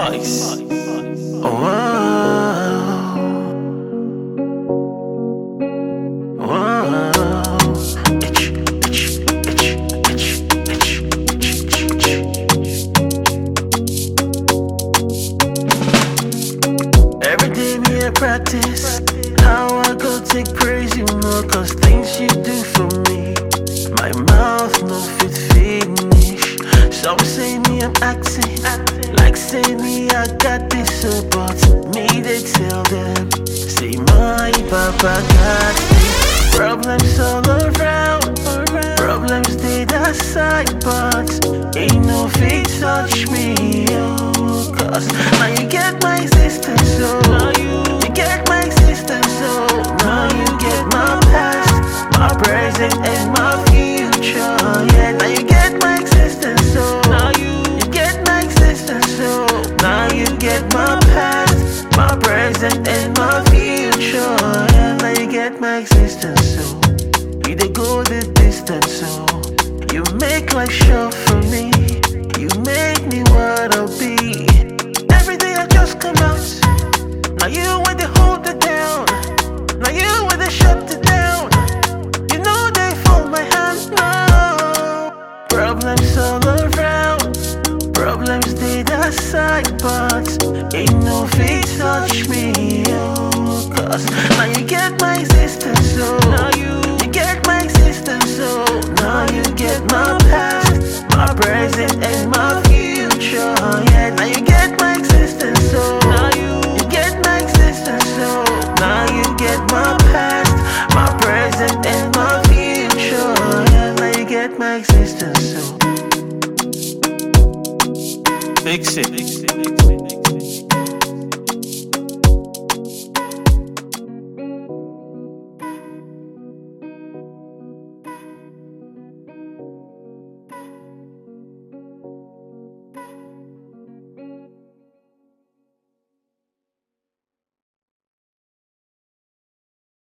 Vice. Oh, wow. Wow. Itch, itch, itch, itch, itch, itch, itch. Every day me I practice how I go take praise you more cause things you do for me my mouth no fit finish some say me I'm acting like say me I got this so but me they tell them say my papa got this problems all around problems they that side but ain't no fit touch me oh, cause now you get my existence so now you you get my existence so now you get my past my present and my future yeah now you get my existence so now you you get my existence so now you get my past my present and my future yeah now you get my existence so you dey go the distance so you make life short for me you make me what I'll be every day I just come out now you when they hold it down now you when they shut it down you know they fold my hand now problems all around problems they that side but ain't no fit touch me oh, cause now you get my existence so now you you get my existence so now you get my past my present and my future yeah now you get my existence so now you you get my existence so now you get my past my present and my future yeah now you get my existence so Fix it. Fix it.